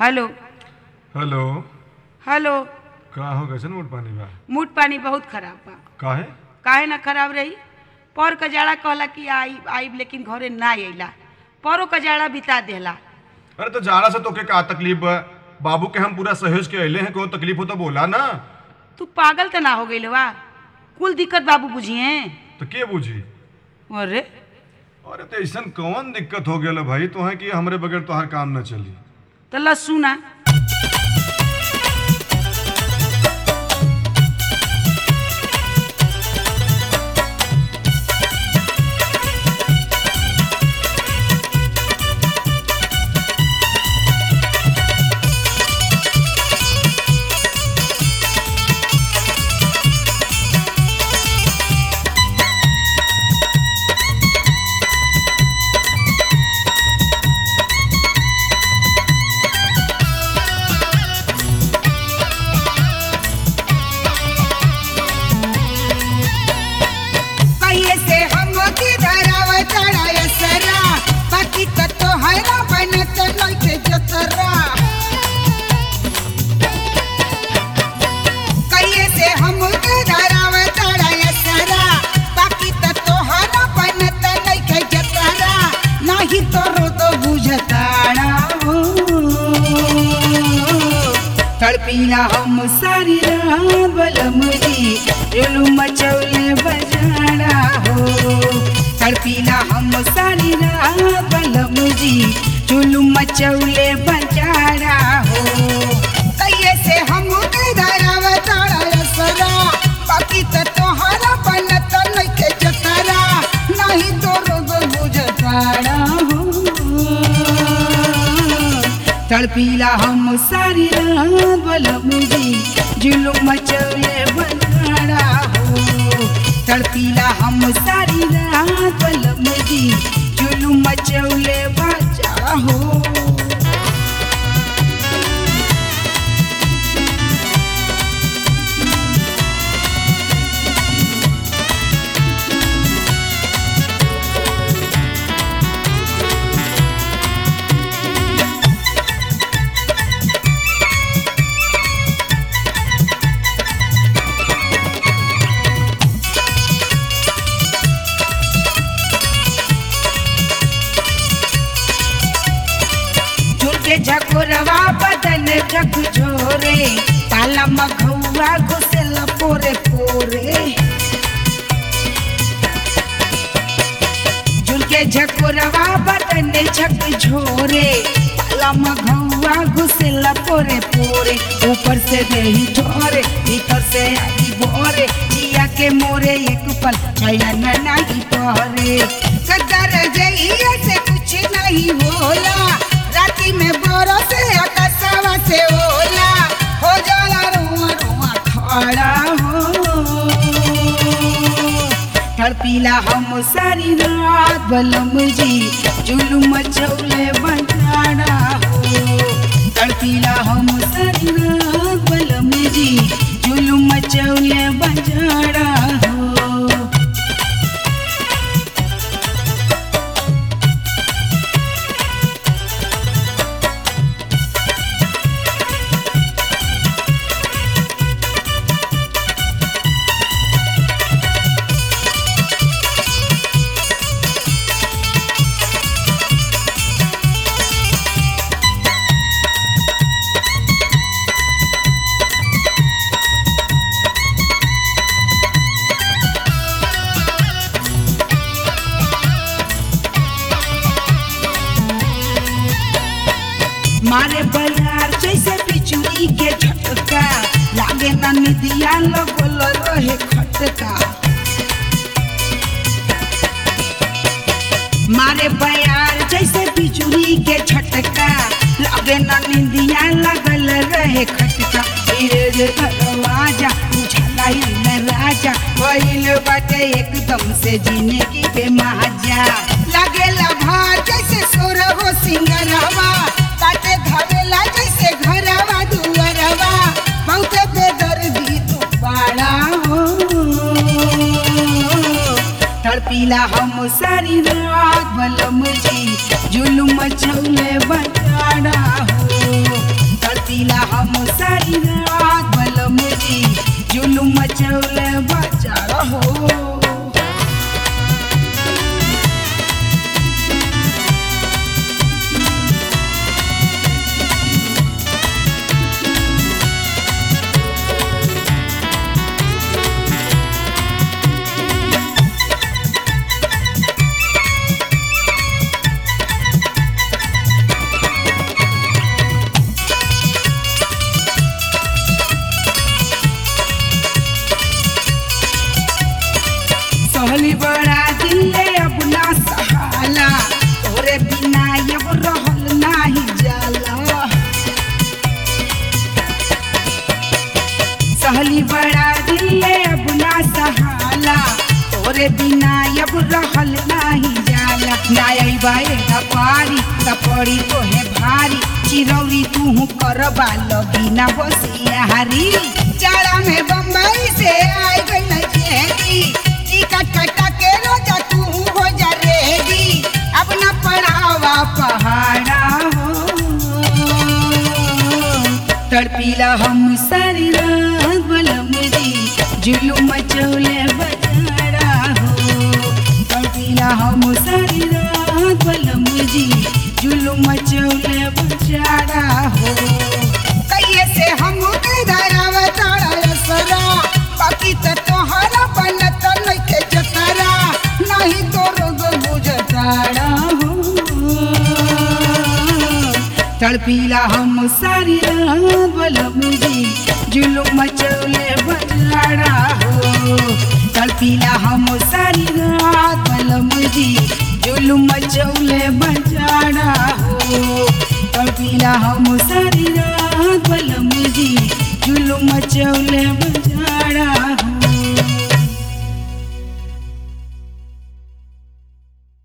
hello hello hello का हो कैसन मोट पानी बा मूड पानी बहुत खराब बा काहे काहे ना खराब रही पर कजाड़ा कहला कि आई आईब लेकिन घरे ना अइला परो कजाड़ा बिता देला अरे तो जाड़ा से तोके का तकलीफ बा बाबू के हम पूरा सहज के अइले हैं कोई तकलीफ हो तो बोला ना तू पागल तो ना हो गई वा कुल दिक्कत बाबू बुझिए तो के बूझी अरे अरे तो ऐसा कौन दिक्कत हो गया भाई तो है कि हमरे बगैर तोहार काम न चली तो लस्सू ना कहिए से हम किधरव चढ़ाय सरा बाकी त तोहरा बनत नइखे जतरा कहिए से हम किधरव चढ़ाय सरा बाकी त तोहरा बनत नइखे जतरा नाही तोरो तो बुझताड़ा हो तड़पीला हम सारी रात बलमरी रेलू मचौले बजाड़ा हो तड़पीला हम सारी रात बलमरी चुलू मचौले बजाड़ा हो कहिए से हम धराव तारा सरा बाकी त तोहरा बनत नइखे जतरा नहीं तो रोग बुझताड़ा हो तड़पीला हम सारी रात बलमुजी जुलुम मचौले बनाड़ा हो तड़पीला हम सारी रात बलमुजी जुलुम मचौले बचा हो झुके झकोरवा बदन जग झोरे काला मघौआ घुसल पोरे पोरे झुके झकोरवा बदन झक झोरे काला मघौआ घुसल पोरे पोरे ऊपर से देही झोरे भीतर से आगी बोरे जिया के मोरे एक पल चयन नहीं तोरे कदर जइया से कुछ नहीं होला राती में बोरो से अकसवा से ओला हो जाला रुआ रुआ खड़ा हो तड़पीला हम सारी रात बलम जी जुलुम चौले बनाड़ा हो तड़पीला हम सारी रात बलम जी जुलुम चौले बजाड़ा हो मारे बलार जैसे बिजुली के झटका लागे ना निदिया लगल रहे खटका मारे बयार जैसे बिजुली के झटका लागे ना निदिया लगल रहे खटका धीरे रे दरवाजा उछला न राजा भइल बाटे एकदम से जिंदगी बेमाजा लागेला भार जैसे सोरहो सिंगरवा बाटे धवेला जैसे घरवा दुअरवा बहुते बेदर्दी तू पाड़ा हो तड़पीला हम सारी रात बलम जी जुलुम चौले बटाड़ा हो ना अइबा एगा पारी त पड़ी तोहे भारी चिरौरी तू करबा लगी ना बसियारी जाड़ा में बम्बई से आई गई चेहरी टिकट कटा के रोजा तू हो जा रेडी अपना पढ़ावा पहाड़ा हो तड़पीला हम सारी रात बलम जी जुलूम मचौले बजारा हो तड़पीला हम सारी रात बलम जी जुलूम मचौले बजारा हो कहिए से हम के धरावा तारा असरा बाकी त तोहरा बनत नइखे जतरा नहीं तो रोग बुझताड़ा हो तड़पीला हम सारी रात बलम जी जुलूम मचौले बजारा हो तड़पीला हम सारी रात बलम जी जुलूम मचौले बजारा हो तड़पीला हम सारी रात बलम जी जुलूम मचौले बजारा